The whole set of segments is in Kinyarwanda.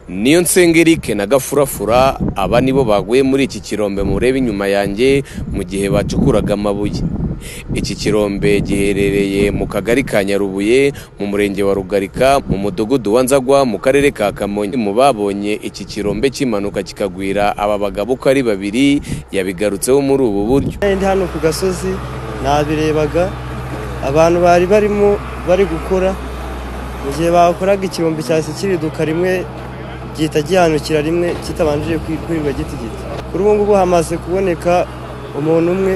niyo nsenga Eric na gafurafura aba nibo baguye muri iki kirombe mureba inyuma yanjye mu gihe bacukuraga amabuye iki kirombe giherereye mu kagari ka nyarubuye mu murenge wa rugarika mu mudugudu wa nzagwa mu karere ka kamonyi mu babonye iki kirombe kimanuka kikagwira aba bagabo uko ari babiri yabigarutseho muri ubu buryo ndi hano ku gasozi nabirebaga abantu bari barimo bari gukora mu gihe bakoraga ikirombe cyahise kiriduka rimwe gihita gihanukira rimwe kitabanjije kwirwa giti gito kuri ubu ngubu hamaze kuboneka umuntu umwe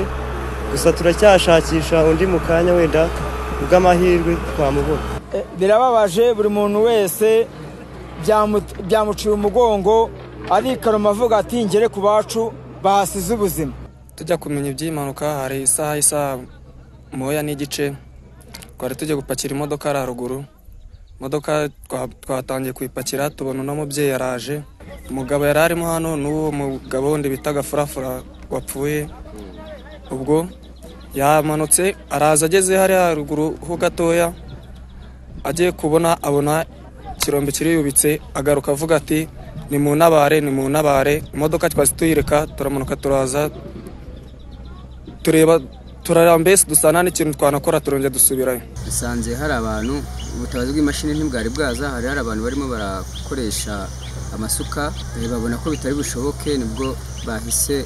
gusa turacyashakisha undi mu kanya wenda bw'amahirwe twamubona birababaje buri muntu wese byamuciye umugongo arikaroma avuga ati ngere ku bacu bahasize ubuzima tujya kumenya iby'impanuka hari isaha isaha moya n'igice twari tujya gupakira imodoka ari haruguru imodoka twatangiye kuyipakira tubona uno mubyeyi araje umugabo yari arimo hano n'uwo mugabo wundi bita gafurafura wapfuye ubwo yamanutse araza ageze hariya haruguru ho gatoya agiye kubona abona ikirombe kiriyubitse agaruka avuga ati ni mu ntabare ni mu ntabare imodoka twazi tuyireka turamanuka turaza tureba turareba mbese dusa nta n'ikintu twanakora turongera dusubirayo dusanze hari abantu ubutabazi bw'imashini ntibwari bwaza hari hari abantu barimo barakoresha amasuka babona ko bitari bushoboke nibwo bahise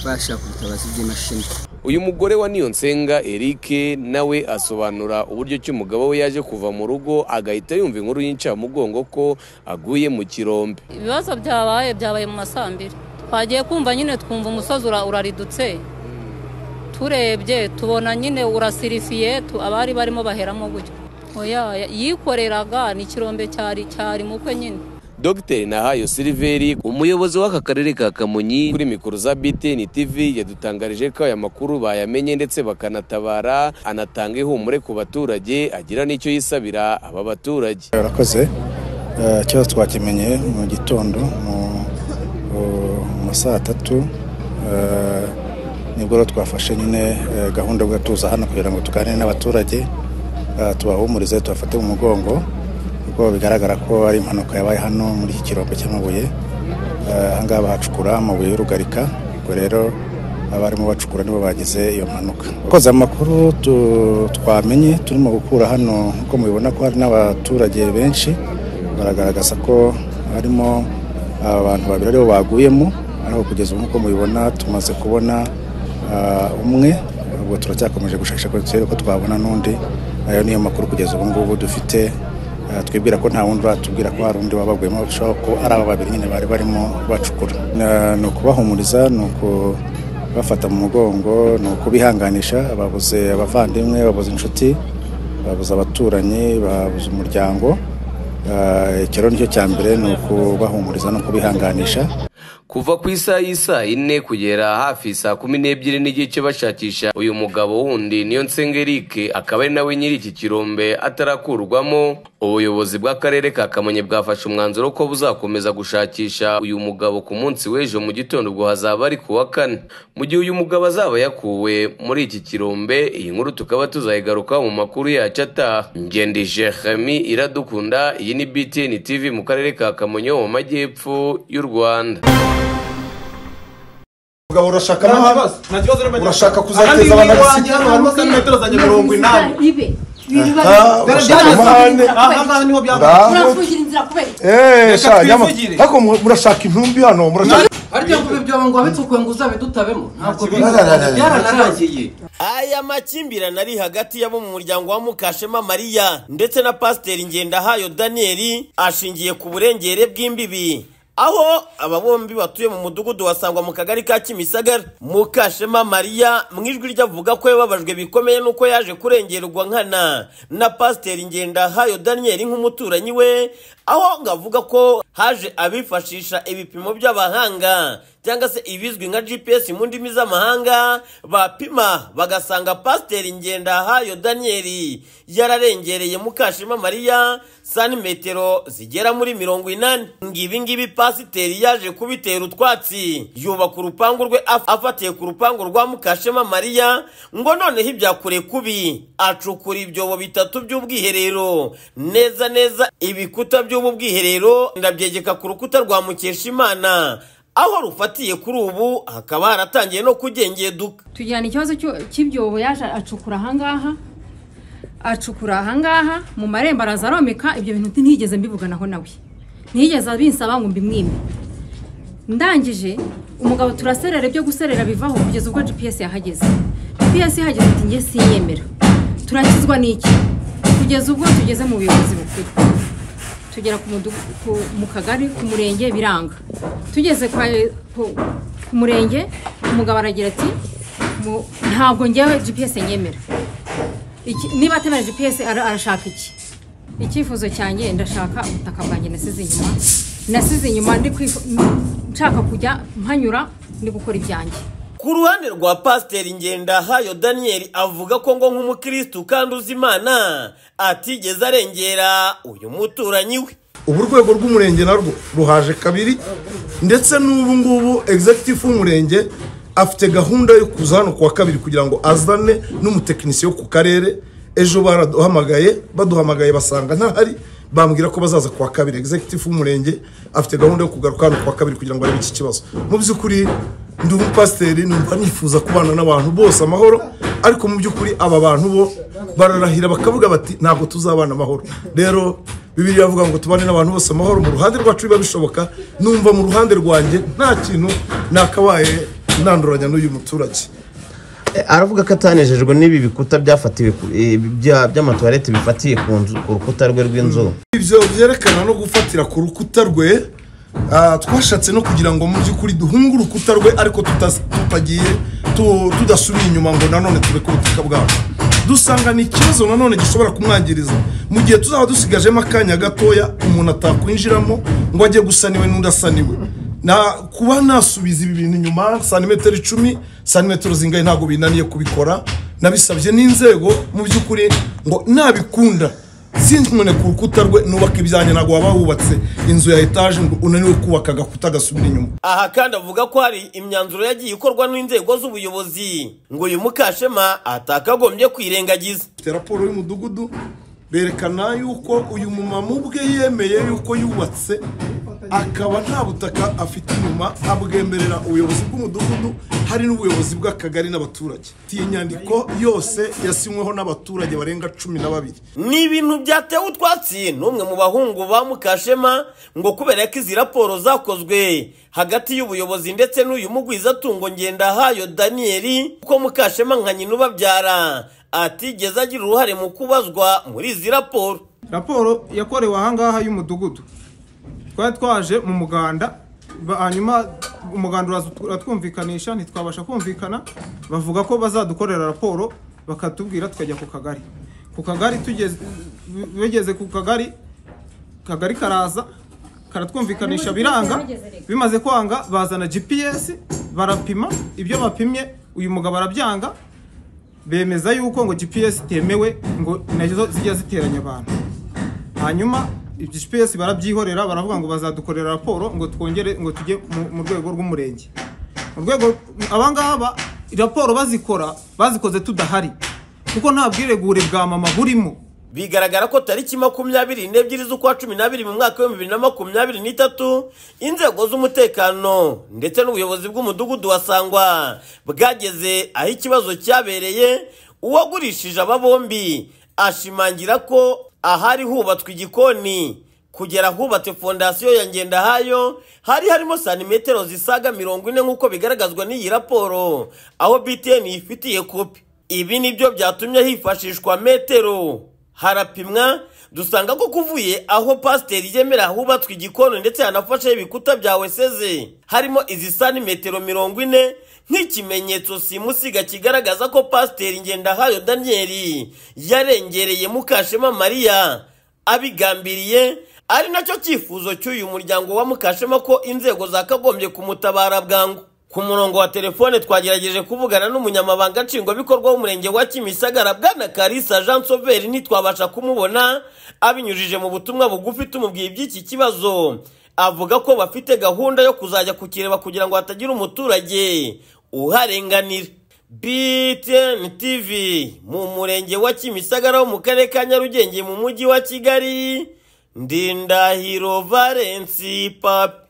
bashaka ubutabazi bw'imashini uyu mugore wa niyonsenga eric nawe asobanura uburyo ki umugabo we yaje kuva mu rugo agahita yumva inkuru y'incamugongo ko aguye mu kirombe ibibazo byabaye byabaye mu masambiri twagiye kumva nyine twumva umusozi uraridutse turebye tubona nyine urasirifiye abari barimo baheramo gutyo yikoreraga ni ikirombe cyari cyari mukwe nyine dogiteri nahayo siliveri umuyobozi w'aka karere ka kamonyi kuri mikoro za btn tv yadutangarije ko aya makuru bayamenye ndetse bakanatabara anatanga ihumure ku baturage agira n'icyo yisabira aba baturage barakoze ikibazo twakimenye mu gitondo mu saa tatu nibwo rero twafashe nyine gahunda yo gutuza hano kugira ngo tuganire n'abaturage tubahumurize tubafate mu mugongo kuko bigaragara ko ari impanuka yabaye hano muri iki kirombe cy'amabuye ahangaha bahacukura amabuye y'urugarika ubwo rero abarimo bacukura nibo bagize iyo mpanuka koza amakuru twamenye turimo gukura hano uko mubibona ko hari n'abaturage benshi baragaragaza ko harimo abantu babiri aribo baguyemo ariko kugeza ubu nk'uko mubibona tumaze kubona umwe ubwo turacyakomeje gushakisha ko turebe ko twabona n'undi ayo niyo makuru kugeza ubu ngubu dufite twibwira ko nta wundi uratubwira ko hari undi wabaguyemo bishobora ko ari aba babiri nyine bari barimo bacukura ni ukubahumuriza ni ukubafata mu mugongo ni ukubihanganisha babuze abavandimwe babuze inshuti babuze abaturanyi babuze umuryango ikiro nicyo cya mbere ni ukubahumuriza no kubihanganisha kuva ku isaha y'isaa ine kugera hafi saa kumi n'ebyiri n'igice bashakisha uyu mugabo wundi niyo nsenga Eric akaba ari nawe nyiri iki kirombe atarakurwamo ubuyobozi bw'akarere ka kamonyi bwafashe umwanzuro ko buzakomeza gushakisha uyu mugabo ku munsi w'ejo mu gitondo ubwo hazaba ari ku wa kane mu gihe uyu mugabo azaba yakuwe muri iki kirombe iyi nkuru tukaba tuzayigarukaho mu makuru yacu ataha ngende jeremi iradukunda iyi ni btn tv mu karere ka kamonyi ho mu majyepfo y'u rwanda ubwo urashaka urashaka kuzateza abantu abisiki hano harimo za metero zanjye mirongo inani ariko murashaka intumbi hano ariko ngo ibyo ngo wabitse ukwe ngo uzabe dutabemo ntabwo byaranaragiye aya makimbirane ari hagati y'abo mu muryango wa mukashema mariya ndetse na pasiteri ngendahayo daniyeli ashingiye ku burengere bw'imbibi aho aba bombi batuye mu mudugudu wasangwa mu kagari ka kimisagara mukashema mariya mu ijwi ryavuga ko yababajwe bikomeye n'uko yaje kurengerwa nkana na pasiteri ngendahayo daniyeli nk'umuturanyi we aho ngavuga ko haje abifashisha ibipimo by'abahanga cyangwa se ibizwi nka gps mu ndimi z'amahanga bapima bagasanga pasiteri ngendahayo daniyeli yararengereye mukashema mariya santimetero zigera muri mirongo inani ngibi ngibi pasiteri yaje kubitera utwatsi yubaka urupangu rwe af- afatiye ku rupangu rwa mukashema mariya ngo noneho ibyakure kubi acukura ibyobo bitatu by'ubwiherero neza neza ibikuta by'ubu bwiherero ndabyegeka ku rukuta rwa mukeshimana aho rufatiye kuri ubu hakaba haratangiye no kugengeduka tugirana ikibazo cyo- cy'ibyobo yaje acukura ahangaha acukura ahangaha mu marembo araza aromeka ibyo bintu ntiyigeze mbivuganaho nawe ntiyigeze abinsaba ngo mbimwime ndangije umugabo turaserera ibyo guserera bivaho kugeza ubwo gps yahageze gps yahageze ati njye siyemera turakizwa n'iki kugeza ubwo tugeze mu buyobozi bukuru tugera ku mudugu- ku- mu kagari ku murenge biranga tugeze kwa- ku ku murenge umugabo aragira ati "Mu- ntabwo ngewe gps nyemera Iki- niba atemera gps ara- arashaka iki icyifuzo cyanjye ndashaka ubutaka bwanjye nasize inyuma nasize inyuma ndi kwifu- m- nshaka kujya mpanyura ndi gukora ibyanjye ku ruhande rwa pasiteri ngendahayo daniyeli avuga ko ngo nk'umukirisitu kandi uzi imana atigeze arengera uyu muturanyi we ubu urwego rw'umurenge narwo ruhaje kabiri ndetse n'ubu ngubu egizegitifu w'umurenge afite gahunda yo kuza hano ku wa kabiri kugira ngo azane n'umutekinisiye wo ku karere ejo baraduhamagaye baduhamagaye basanga ntahari bambwira ko bazaza ku wa kabiri egizegitifu w'umurenge afite gahunda yo kugaruka hano ku wa kabiri kugira ngo arebe iki kibazo mu by'ukuri ndi umupasiteri numva nifuza kubana n'abantu bose amahoro ariko mu by'ukuri aba bantu bo bararahira bakavuga bati ntabwo tuzabana amahoro rero bibiri avuga ngo tubane n'abantu bose amahoro mu ruhande rwacu biba bishoboka numva mu ruhande rwanjye nta kintu nakabaye nanduranya n'uyu muturage aravuga ko atanejejwe n'ibi bikuta byafatiwe ku- eh, bya- by'amatuwarete bifatiye ku nzu- ku rukuta rwe rw'inzu ibyo byerekana no gufatira ku rukuta rwe ah, twashatse no kugira ngo mu by'ukuri duhunge urukuta rwe ariko tutas- tutagiye tu- tudasubiye inyuma ngo nanone tureke ubutaka bwacu dusanga ni ikibazo nanone gishobora kumwangiriza mu gihe tuzaba dusigajemo akanya gatoya umuntu atakwinjiramo ngo ajye gusa niwe n'undi asa niwe na kuba nasubiza ibi bintu inyuma santimetero icumi santimetero zingahe ntabwo binaniye kubikora nabisabye n'inzego mu by'ukuri ngo nabikunda sinzimune ku rukuta rwe nubaka ibyanjye ntabwo waba wubatse inzu ya etaje ngo unaniwe kubaka agakuta gasubira inyuma aha kandi avuga ko hari imyanzuro yagiye ikorwa n'inzego z'ubuyobozi ngo uyu mukashema atakagombye kwirengagiza bafite raporo y'umudugudu berekana yuko uyu mumama ubwe yemeye yuko yubatse akaba nta butaka afite inyuma abwemerera ubuyobozi bw'umudugudu hari n'ubuyobozi bw'akagari n'abaturage iyi nyandiko yose yasinyweho n'abaturage barenga cumi na babiri ni ibintu byatewe utwatsi n'umwe mu bahungu ba mukashema ngo kubera ko izi raporo zakozwe hagati y'ubuyobozi ndetse n'uyu mugwizatungo ngendahayo daniyeli ko mukashema nka nyina ubabyara atigeze agira uruhare mu kubazwa muri izi raporo raporo yakorewe ahangaha y'umudugudu twari twaje mu muganda ba- hanyuma umuganda uraza ut- uratwumvikanisha ntitwabasha kumvikana bavuga ko bazadukorera raporo bakatubwira tukajya ku kagari ku kagari tugeze bageze ku kagari kagari karaza karatwumvikanisha biranga bimaze kwanga bazana gps barapima ibyo bapimye uyu mugabo arabyanga bemeza yuko ngo gps itemewe ngo nazo zijya ziteranya abantu hanyuma ibyo gps barabyihorera baravuga ngo bazadukorera raporo ngo twongere ngo tujye mu- mu rwego rw'umurenge mu rwego abangaba raporo bazikora bazikoze tudahari kuko nta bwiregure bwa mama burimo bigaragara ko tariki makumyabiri n'ebyiri z'ukwa cumi n'abiri mu mwaka w'ibihumbi bibiri na makumyabiri n'itatu inzego z'umutekano ndetse n'ubuyobozi bw'umudugudu wa sangwa bwageze aho ikibazo cyabereye uwagurishije aba bombi ashimangira ko ahari hubatswe igikoni kugera ahubatse fondasiyo ya ngendahayo hari harimo santimetero zisaga mirongo ine nk'uko bigaragazwa n'iyi raporo aho btn yifitiye kopi ibi nibyo byatumye hifashishwa metero harapimwa dusanga ko kuvuye aho pasiteri yemera hubatswe igikoni ndetse hanafasheho ibikuta bya weseze harimo izi santimetero mirongo ine nk'ikimenyetso simusiga kigaragaza ko pasiteri ngendahayo daniyeli yarengereye mukashema mariya abigambiriye ari nacyo cyifuzo cy'uyu muryango wa Mukashema ko inzego zakagombye kumutabara bwangu ku murongo wa telefone twagerageje kuvugana n'umunyamabanga nshingwabikorwa w'umurenge wa kimisagara bwana karisa jean soveri ntitwabasha kumubona abinyujije mu butumwa bugufi tumubwiye iby'iki kibazo avuga ko bafite gahunda yo kuzajya kukireba kugira ngo hatagira umuturage uharenganira BTN TV mu murenge wa Kimisagara wo mu karere ka Nyarugenge mu mujyi wa Kigali Ndindahiro Valence Papi